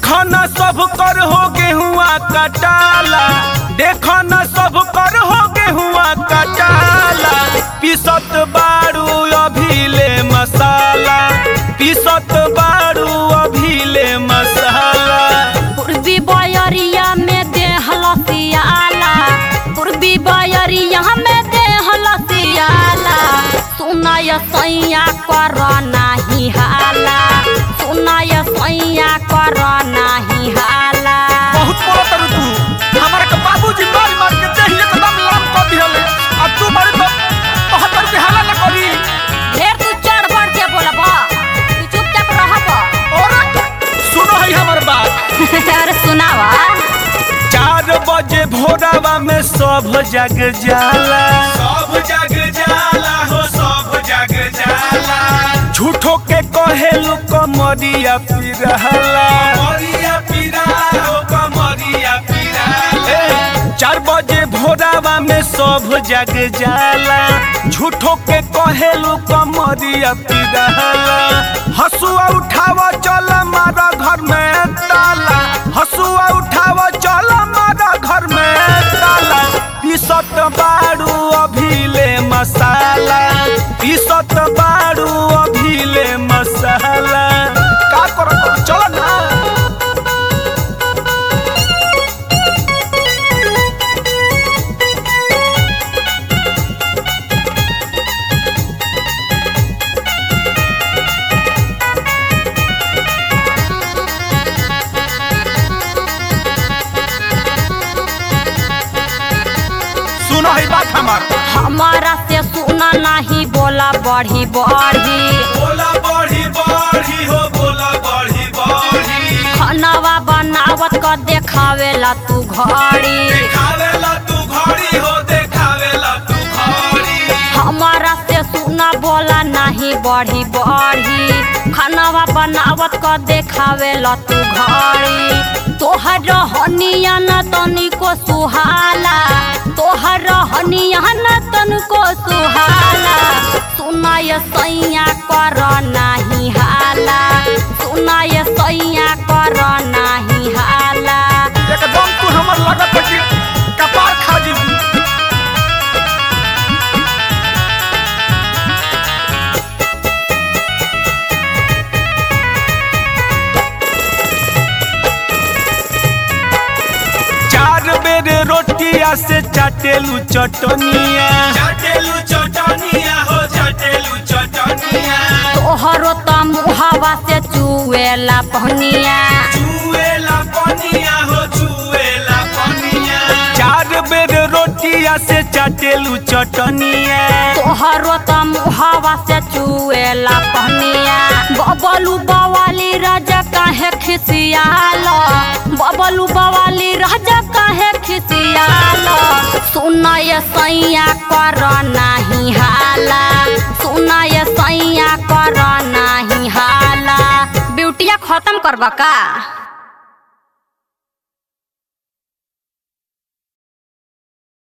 देखो न सब कर हो गेहुआ कटाला देखो न सब कर हो गेहुआ कटाला पिसत बारू अभिले मसाला पिसत बारू अभिले मसाला पूर्वी बयरिया में देह लसियाला पूर्वी बयरिया में देह लसियाला सुनाय सैया कर नाही हाला सुनाय सैया कर नाही हाला बहुत बोला तरु तू हमारे के बाबूजी मार मार के देह एकदम लाम कर दिहले आ तू मारे तो बहत्तर के हाला न करी ढेर तू चढ़ बढ़ के बोलब तू चुपचाप रहब और सुनो है हमर बात अरे सुनावा चार बजे भोरावा में सब जग जाला सब जग जाला हो सब जग जाला झूठो के कहेलु कमरिया पिरहला कमरिया पिरा हो कमरिया पिरा चार बजे भोरावा में सब जग जाला झूठो के कहेलु कमरिया पिरहला हसुआ उठावा चल मारा घर में ताला हसुआ उठावा चल मारा घर में ताला पीसत बारू अभिले मसाला पीसत बारू अभिले मसाला का करत चल ना सुनो है बात हमार हमारा से सुना नहीं बोला बढ़ी बढ़ी बोला बढ़ी बढ़ी हो बोला बढ़ी बढ़ी खानावा बनावत क देखावेला तू घड़ी देखावेला तू घड़ी हो देखावेला तू घड़ी हमारा से सुना बोला नहीं बढ़ी बढ़ी खानावा बनावत क देखावेला तू घड़ी तोहर हनिया न तनिको सुहाला तोहर हनिया न तनिको सुहाला सुनाय सैया कर नाही हाला सुनाय सैया कर नाही हाला एकदम तू हमर लगत है कि कपार खा जीबू चार बेर रोटिया से चाटेलू चटनिया चाटेलू चटनिया हो चाटेलू चटनिया तोहरो त मुहावा से चुएला पहनिया चुएला पनिया हो चुएला पनिया चार बेर रोटिया से चाटेलू चटनिया तोहरो त मुहावा से चुएला पहनिया बबलू बवाली राजा काहे खिसियाल बबलू बवाली राजा काहे खिसियाल सुनय सैया कर नाही हाला सुनय सैया कर नाही हाला ब्यूटिया खत्म करबा का